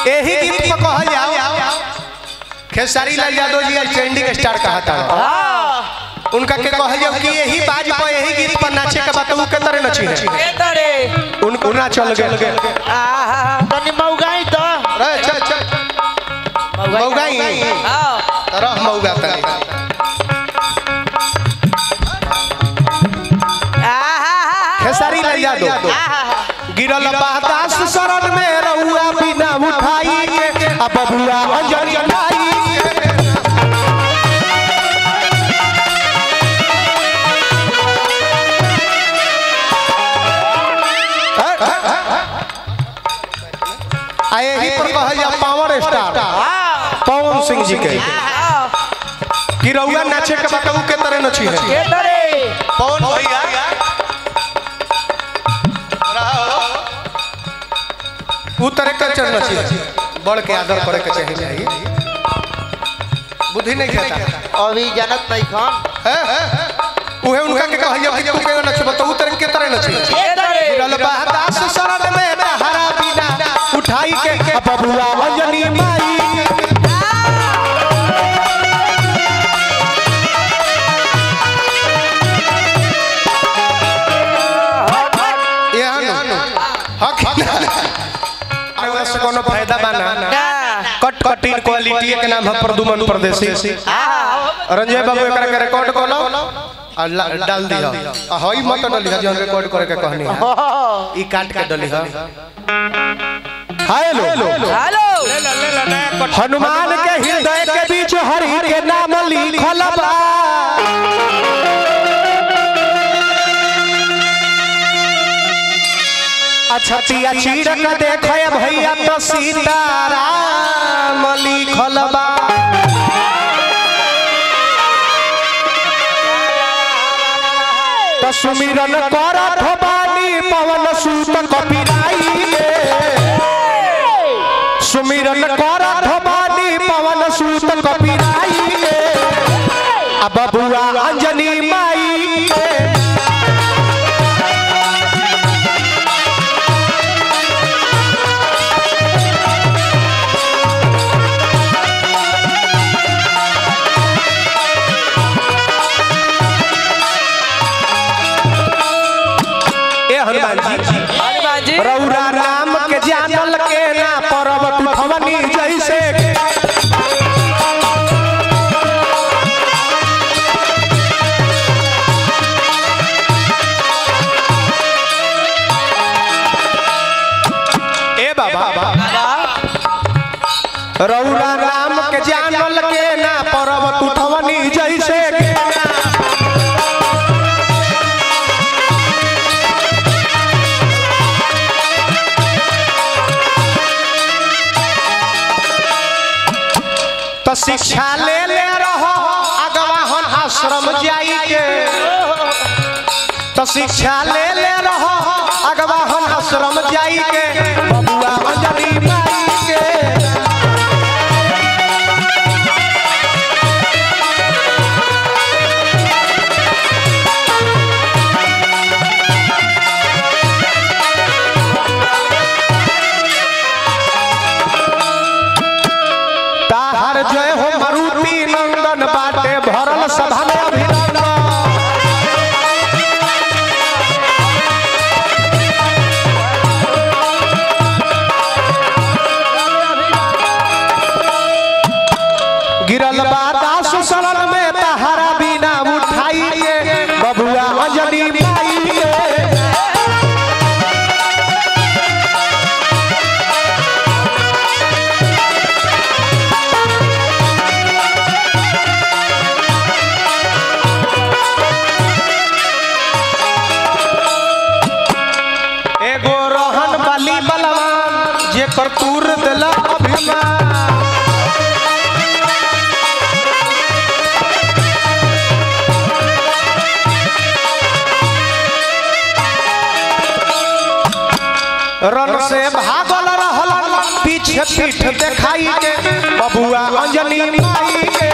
यही गीत में कहल जाओ खेसारी लाल यादव जी आज ट्रेंडिंग स्टार कहा था उनका के कहल जाओ कि यही बाज पर यही गीत पर नाचे के बताऊ के तरह नची है के तरे उन उना चल गए आहा तनी मौगाई तो रे चल चल मौगाई हां तरह मौगा तनी आहा खेसारी लाल यादव गिरल बादास शरण में रहुआ बिना उठाई के अब बबुआ अंजन जनाई आए ही पर कहल जा पावर स्टार पवन सिंह जी के कि रहुआ नाचे के बताऊ के तरह नची है के तरे पवन भैया उ तरह के चढ़ना चाहिए बड़ के आदर करे के चाहिए चाहिए बुद्धि नहीं खाता अभी जानत नहीं खान है उहे उनका के कहल जा कि तू के नच बताऊ तरह के तरह नची के तरे गिरल बहदास शरण में हरा बिना उठाई के अब बबुआ अंजनी माई यहाँ नु हक अगर से कोनो फायदा बाना ना कट कटिंग क्वालिटी के नाम है प्रदुमन परदेसी आहा रंजय बाबू एकरा के रिकॉर्ड कर लो और ला- डाल दिया आ हई मत डली है जो रिकॉर्ड करे के कहनी है ई काट के डली है हेलो हेलो हनुमान के हृदय के बीच हरि के नाम लिखल बा अछतिया चीरक देखे भैया तो सीताराम लिखल बा तो सुमिरन करत बानी पवन सूत कपिराई के सुमिरन करत बानी पवन सूत कपिराई के आ बबुआ अंजनी माई के ए हनुमान जी हनुमान जी रौरा राम के जानल के ना पर्वत उठवनी जैसे ए बाबा रौरा राम के जानल के ना पर्वत उठवनी जैसे तो शिक्षा ले ले रहो अगवाहन आश्रम जाई के तो शिक्षा ले ले रहो अगवाहन आश्रम जाई के बबुआ अंजलि माई के ताहर जय हो मारुति नंदन बाटे भरल सभा में अभिनंदन गिरल बादा सुसलन में तहरा बिना उठाई के बबुआ अंजनी माई के एगो रोहन बली बलवान जे करतूर दिला अभिमान रन से भागल रहल पीछे पीठ देखाई के बबुआ अंजनी माई के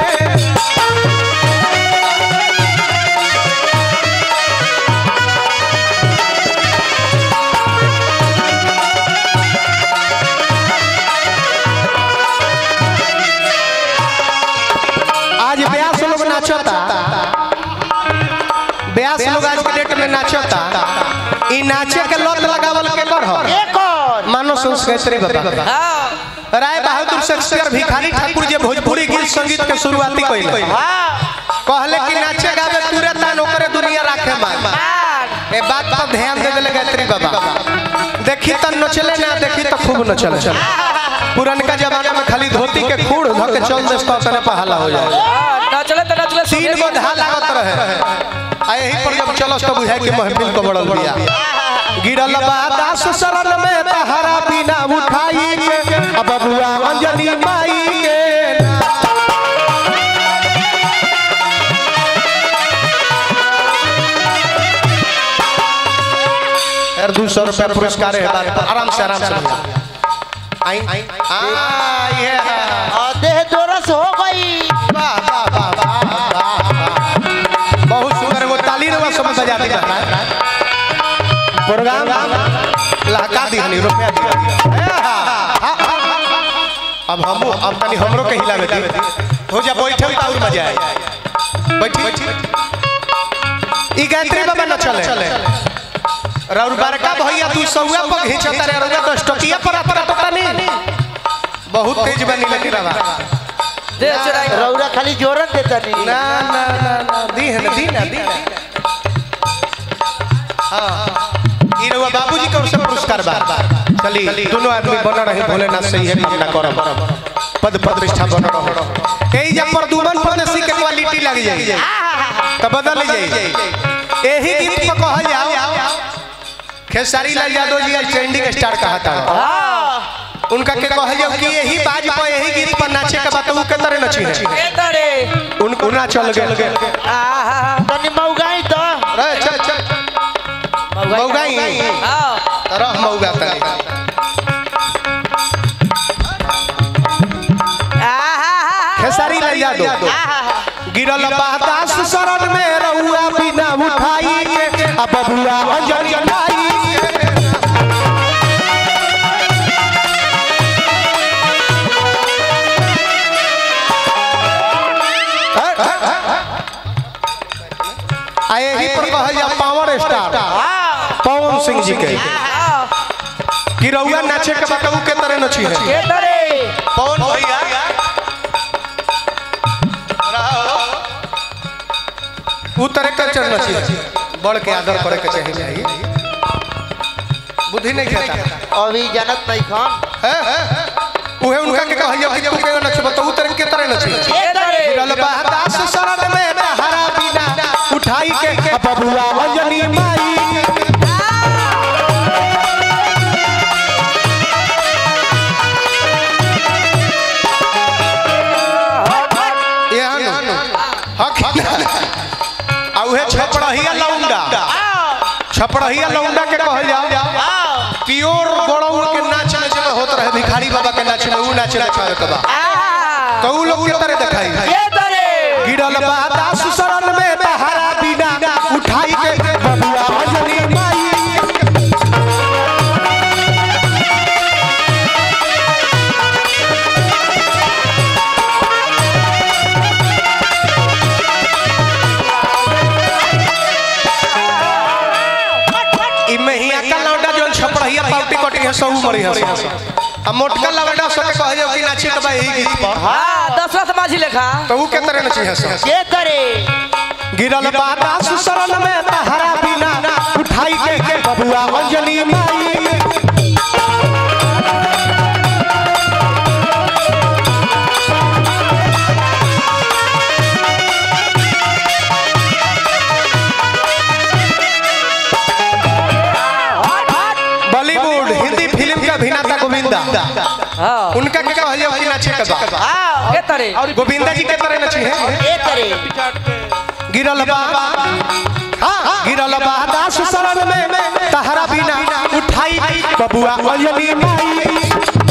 नाचता ई नाचे के लत लगावल के कर हो ये कौन मानो संस्कृति बाबा हाँ राय बहादुर शेक्सपियर भिखारी ठाकुर जे भोजपुरी गीत संगीत के शुरुआती कइले हाँ कहले कि नाचे गावे तुरे तान ओकरे दुनिया राखे मान ए बात पर ध्यान दे देले गायत्री बाबा देखी त नचले ना देखी त खूब नचले पुरनका जमाना में खाली धोती के खूड़ धो के चल देस तो तने पहला हो जाए नचले तो नचले तीन गो धा लागत रहे आ यही पर जब चलस तो बुझाए कि महफिल को बड़ल बिया गिरल बा दास शरण में तहरा बिना उठाई के अब बबुआ अंजनी माई के यार दू सौ रुपया पुरस्कार है बात पर आराम से आराम से आई आ ये और देह दोरस हो गई वाह वाह वाह वाह वाह बहुत सुंदर वो ताली रे वो सब बजा दी प्रोग्राम लहका दी हनी रुपया दी अब हम अब तनी हमरो के हिलावे दी हो जा बैठे त और मजा आए बैठी ई गायत्री बाबा न चले रउर बड़का भैया तू सौआ पर घिंचता रे रउआ तो स्टकिया पर आता पता नहीं बहुत तेज बनी लगी रवा दे चुराई रौरा खाली जोरन देता नहीं ना ना ना ना दी है ना दी ना दी ना हाँ ई रउआ बाबूजी के ओर से पुरस्कार बा चली दोनों आदमी बन रहे भोलेनाथ सही है कामना करब पद प्रतिष्ठा बन रहो कई जब प्रदुमन परदेसी के क्वालिटी लग जाई त बदल जाई एही गीत में कहल जाओ खेसारी लाल यादव जी आज ट्रेंडिंग स्टार कहा था उनका के कहल जाओ कि यही बाज पर यही गीत पर नाचे के बात उ के तरह नची है ए तरे उनको ना चल गए आहा तनी मौगाई तो रे चल चल मौगाई हाँ रह मौगा तनी आहा खेसारी लाल यादव गिरल बादास शरण में रहुआ बिना उठाई के अब बबुआ अंजनी नाई के। आए ही पर कहल जा पावर स्टार पवन सिंह जी के कि रउआ नाचे के बताऊ के तरह नची है ए तरे पवन भैया उ तरह के चढ़ना चाहिए बड़ के आदर करे के चाहिए चाहिए बुद्धि नहीं खाता अभी जानत नहीं खान है उहे उनका के कहल जा कि तू के नच बताऊ तरह के तरह नची ए तरे गिरल बहदास शरण में हरा बिना उठाई के बबुआ अंजनी माई यहाँ नु हक आ उहे छपड़हिया लौंडा छपड़हिया लौंडा के कहल जा प्योर बड़ौल के नाच में जब होत रहे भिखारी बाबा के नाच में ऊ नाच नचावे के बा तो ऊ लोग के तरह दिखाई ए तरे गिरल बादास शरण में बहारा बिना उठाई के बबुआ अंजनी माई ई महिया का लौंडा जोन छपड़हिया पाउटी कटी है सब मरी है आ मोटका लौंडा सब के कहे कि नाची के बा यही गीत पर हाँ दशरथ माझी लेखा तो ऊ के तरह नची है सब ये करे गिरल बादास शरण में बहारा बिना उठाई के बबुआ अंजनी माई बॉलीवुड हिंदी फिल्म का अभिनेता गोविंदा हाँ उनका के कहल जाओ कि नाचे के बा ए तरे गोविंदा जी के तरह नची है ये करे गिरल बा हाँ गिरल बा दास शरण में तहरा बिना उठाई बबुआ अंजनी माई